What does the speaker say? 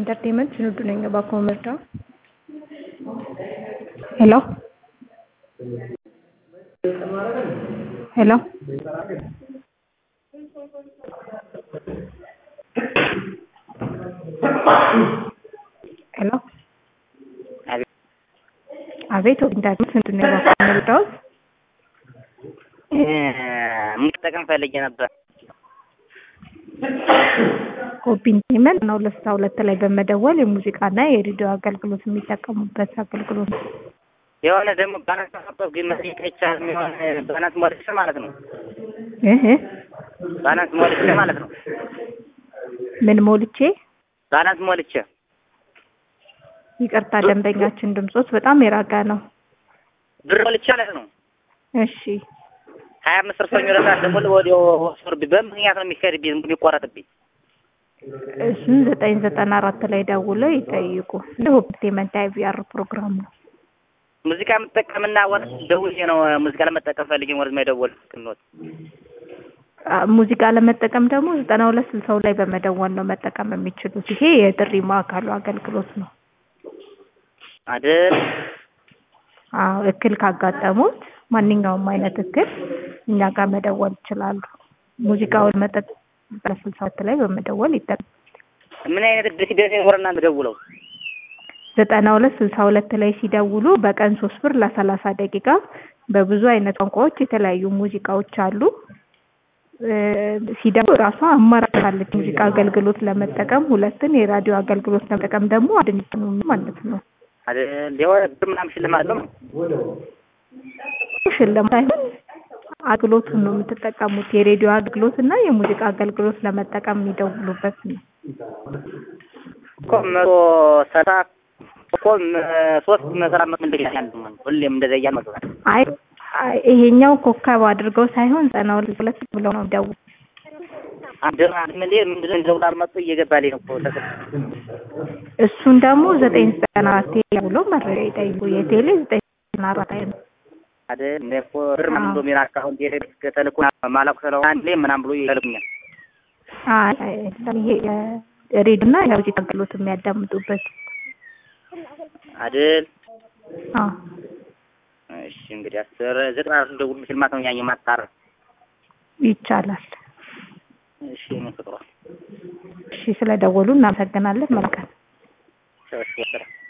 ኢንተርቴንመንት ስንዱ ነኝ እባክዎ መርዳው ሄሎ ሄሎ ሄሎ አቤት ኢንተርቴንመንት ስንዱ ነኝ እባክዎ መርዳዎት መጠቀም ፈልጌ ነበር። ሆፕ ኢንተርቴንመንት ነው ለስልሳ ሁለት ላይ በመደወል የሙዚቃና የሬዲዮ አገልግሎት የሚጠቀሙበት አገልግሎት ነው። የሆነ ደግሞ ባናት ማሳጠፍ ግን መጠየቅ አይቻልም። የሆነ ባናት ሞልቼ ማለት ነው። እህ ባናት ሞልቼ ማለት ነው። ምን ሞልቼ? ባናት ሞልቼ ይቅርታ ደንበኛችን ድምጾት በጣም የራቀ ነው። ብር ሞልቼ ማለት ነው። እሺ ሀያ አምስት ፐርሰንት ይረሳል። ደግሞ ወዲያው ወስዶብኝ በምክንያት ነው የሚካሄድብኝ ዝም ብሎ የሚቆረጥብኝ። እሱን ዘጠኝ ዘጠና አራት ላይ ደውለው ይጠይቁ። ለሆፕ ኢንተርቴንመንት አይቪአር ፕሮግራም ነው። ሙዚቃ የምጠቀምና ወጥ ደውዬ ነው ሙዚቃ ለመጠቀም ፈልጌ ወደ መደወል ክንወት ሙዚቃ ለመጠቀም ደግሞ ዘጠና ሁለት ስልሳው ላይ በመደወል ነው መጠቀም የሚችሉት። ይሄ የጥሪ ማዕከሉ አገልግሎት ነው። አይደል? አዎ እክል ካጋጠሙት ማንኛውም አይነት እክል እኛ ጋር መደወል ይችላሉ። ሙዚቃውን መጠጥ ስልሳት ላይ በመደወል ይጠቀም። ምን አይነት እድል ሲደርስ ወደ እናንተ ደውለው ዘጠና ሁለት ስልሳ ሁለት ላይ ሲደውሉ በቀን ሶስት ብር ለሰላሳ ደቂቃ በብዙ አይነት ቋንቋዎች የተለያዩ ሙዚቃዎች አሉ። ሲደውሉ ራሷ አማራጭ አለች ሙዚቃ አገልግሎት ለመጠቀም ሁለትን የራዲዮ አገልግሎት ለመጠቀም ደግሞ አንድ ነው ማለት ነው። አይደል? የሆነ ብር ምናምን ሽልማት አለው ሽልማት ሳይሆን አገልግሎቱን ነው የምትጠቀሙት። የሬዲዮ አገልግሎት እና የሙዚቃ አገልግሎት ለመጠቀም የሚደውሉበት ነው። እኮ መቶ ሰላሳ እኮ ሶስት መሰራ ምንድን ያለ ሁሌም እንደዛ እያል መግባት አይ ይሄኛው ኮከብ አድርገው ሳይሆን ዘጠና ሁለት ብለው ነው ደውል አንድ ምን ምንድን ነው ደውል አልመጡ እየገባልኝ ነው እኮ እሱን ደግሞ ዘጠኝ ዘጠና አራት ብለው መረጃ ይጠይቁ። የቴሌ ዘጠኝ ዘጠና አራት ላይ ነው አይደል? እኔ እኮ ብር ምናምን ብሎ ሚራ አካውንት የሄደ ተልኮ ማላቁ ስለሆነ አንድ ላይ ምናምን ብሎ ይልኩኛል። አይ ይሄ ሬዲዮ እና የሙዚቃ አገልግሎት የሚያዳምጡበት አይደል? አዎ እሺ እንግዲህ አስር ዘጠና አራት ደውል ሽልማት ነው ያኘ ማጣር ይቻላል። እሺ ነው ፍቅሯ እሺ ስለደወሉ እናመሰግናለን። መልካም እሺ